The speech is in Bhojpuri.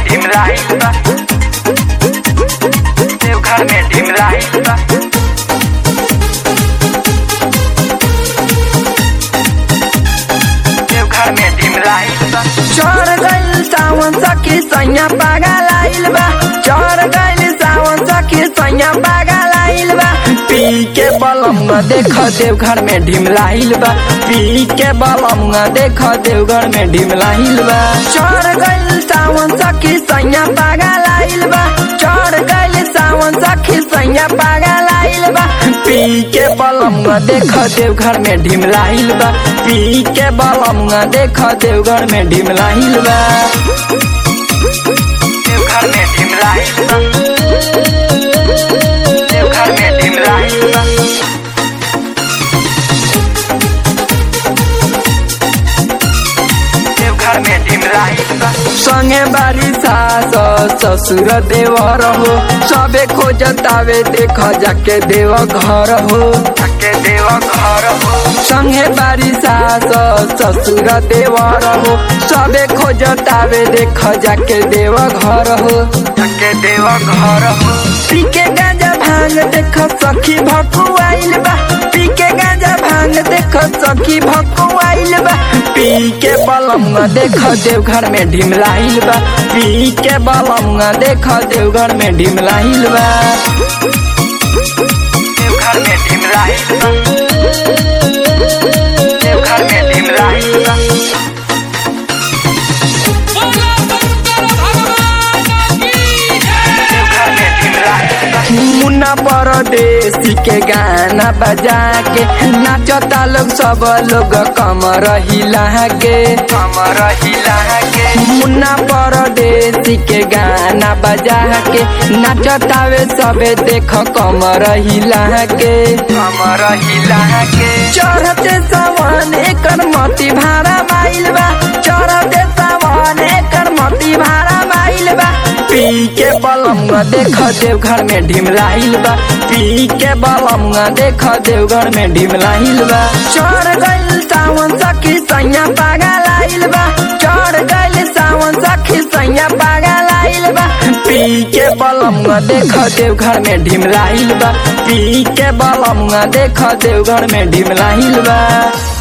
ढिमलाइल बा देवघर में ढिमलाइल बा देवघर में ढिमलाइल बा चढ़ गइल सावन सखी सैया पागल आइल बा चढ़ गइल सावन सखी सैया पागल आइल बा पी के बलम देख देवघर में ढिमलाइल बा पी के बलम देख देवघर में ढिमलाइल बा चढ़ गइल सावन सखी सैया पागल आइल बा चढ़ गइल सावन सखी सैया पागल आइल बा पी के बलम देख देवघर में ढिमलाइल बा पी के बलम देख देवघर में ढिमलाइल बा देवघर में ढिमलाइल बा देवघर में ढिमलाइल बा देवघर में ढिमलाइल बा संगे बारी सास ससुर देवर हो सबे खोजतावे देख जाके देव घर हो के देव घर हो संगे बारी सास ससुर देवर हो सबे खोजतावे देख जाके देव घर हो के देव घर हो पी के गांजा भांग देख सखी भकुआइल बा पी के गांजा भांग देख सखी भकुआइल बा पी के बलम देख देवघर में ढिमलाइल बा पी के बलम देख देवघर में ढिमलाइल बा देवघर में ढिमलाइल बा देवघर में ढिमलाइल बा देवघर में ढिमलाइल बा मुन्ना परदेसी के गाना बजा के नाचता लोग सब लोग कमर हिला के कमर हिला के मुन्ना परदेसी के गाना बजा के नाचतावे सबे देख कमर हिला के कमर हिला के चढ़ते सावन एकर मती भाड़ा माइल बा चढ़ते सावन एकर मती भाड़ा माइल बा पी के बलम देख देवघर में ढिमलाइल बा पी के बलम देख देवघर में ढिमलाइल बा चढ़ गइल सावन सखी सैया पागल आइल बा चढ़ गइल सावन सखी सैया पागल आइल बा पी के बलम देख देवघर में ढिमलाइल बा पी के बलम देख देवघर में ढिमलाइल बा